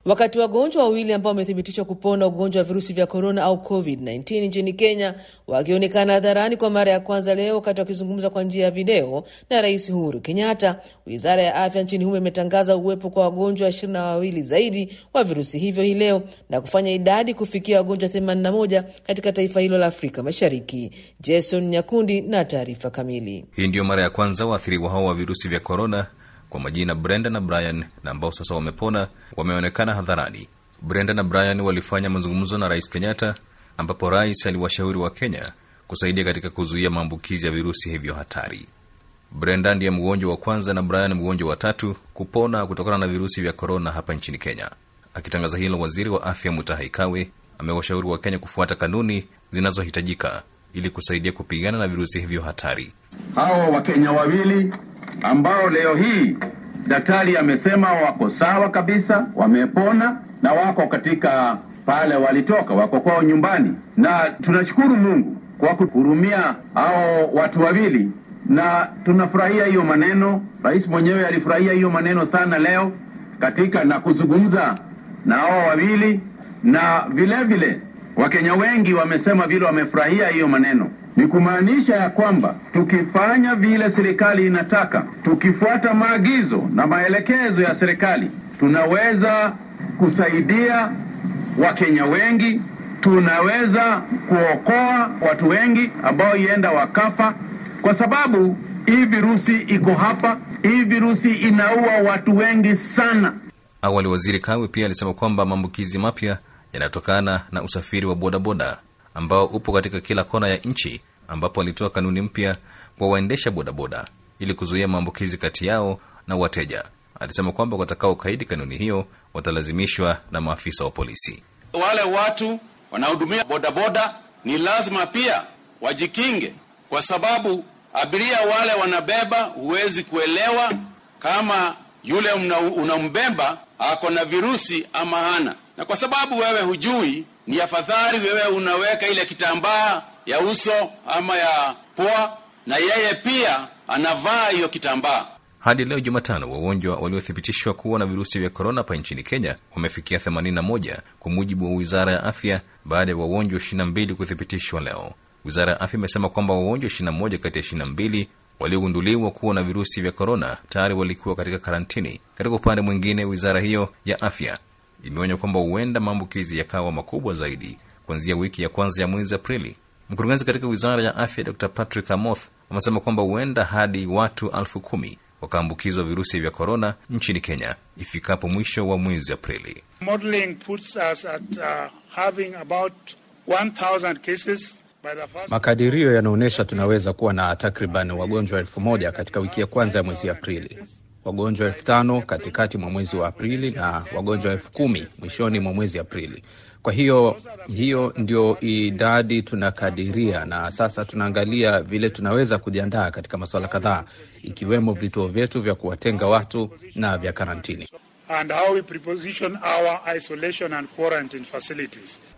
Wakati wagonjwa wawili ambao wamethibitishwa kupona ugonjwa wa virusi vya korona au COVID-19 nchini Kenya wakionekana hadharani kwa mara ya kwanza leo wakati wakizungumza kwa njia ya video na Rais Uhuru Kenyatta, wizara ya afya nchini humo imetangaza uwepo kwa wagonjwa ishirini na wawili zaidi wa virusi hivyo hii leo na kufanya idadi kufikia wagonjwa 81 katika taifa hilo la Afrika Mashariki. Jason Nyakundi na taarifa kamili. Hii ndiyo mara ya kwanza waathiriwa hao wa virusi vya korona kwa majina Brenda na Brian na ambao sasa wamepona wameonekana hadharani. Brenda na Brian walifanya mazungumzo na Rais Kenyatta, ambapo rais aliwashauri wa Kenya kusaidia katika kuzuia maambukizi ya virusi hivyo hatari. Brenda ndiye mgonjwa wa kwanza na Brian mgonjwa wa tatu kupona kutokana na virusi vya korona hapa nchini Kenya. Akitangaza hilo, waziri wa afya Mutahi Kagwe amewashauri wa Kenya kufuata kanuni zinazohitajika ili kusaidia kupigana na virusi hivyo hatari. Hawa Wakenya wawili ambao leo hii daktari amesema wako sawa kabisa, wamepona na wako katika pale walitoka, wako kwao nyumbani, na tunashukuru Mungu kwa kuhurumia hao watu wawili, na tunafurahia hiyo maneno. Rais mwenyewe alifurahia hiyo maneno sana leo katika na kuzungumza na hao wawili, na vile vile Wakenya wengi wamesema vile wamefurahia hiyo maneno ni kumaanisha ya kwamba tukifanya vile serikali inataka, tukifuata maagizo na maelekezo ya serikali, tunaweza kusaidia Wakenya wengi, tunaweza kuokoa watu wengi ambao ienda wakafa, kwa sababu hii virusi iko hapa. Hii virusi inaua watu wengi sana. Awali waziri Kawe pia alisema kwamba maambukizi mapya yanatokana na usafiri wa bodaboda ambao upo katika kila kona ya nchi ambapo alitoa kanuni mpya kwa waendesha bodaboda ili kuzuia maambukizi kati yao na wateja. Alisema kwamba watakaokaidi kanuni hiyo watalazimishwa na maafisa wa polisi. Wale watu wanaohudumia bodaboda ni lazima pia wajikinge, kwa sababu abiria wale wanabeba, huwezi kuelewa kama yule unambeba ako na virusi ama hana, na kwa sababu wewe hujui, ni afadhali wewe unaweka ile kitambaa ya uso ama ya pua, na yeye pia anavaa hiyo kitambaa. Hadi leo Jumatano, wagonjwa waliothibitishwa kuwa na virusi vya korona hapa nchini Kenya wamefikia 81 kwa mujibu wa wizara ya afya, baada ya wagonjwa 22 kuthibitishwa leo. Wizara ya afya imesema kwamba wagonjwa 21 kati ya 22 waliogunduliwa kuwa na virusi vya korona tayari walikuwa katika karantini. Katika upande mwingine, wizara hiyo ya afya imeonya kwamba huenda maambukizi yakawa makubwa zaidi kuanzia wiki ya kwanza ya mwezi Aprili. Mkurugenzi katika wizara ya afya Dr Patrick Amoth amesema kwamba huenda hadi watu elfu kumi wakaambukizwa virusi vya korona nchini Kenya ifikapo mwisho wa mwezi Aprili. Makadirio yanaonyesha tunaweza kuwa na takriban wagonjwa elfu moja katika wiki ya kwanza ya mwezi Aprili, wagonjwa elfu tano katikati mwa mwezi wa Aprili na wagonjwa elfu kumi mwishoni mwa mwezi Aprili. Kwa hiyo hiyo ndio idadi tunakadiria, na sasa tunaangalia vile tunaweza kujiandaa katika masuala kadhaa, ikiwemo vituo vyetu vya kuwatenga watu na vya karantini. And how we preposition our isolation and quarantine facilities.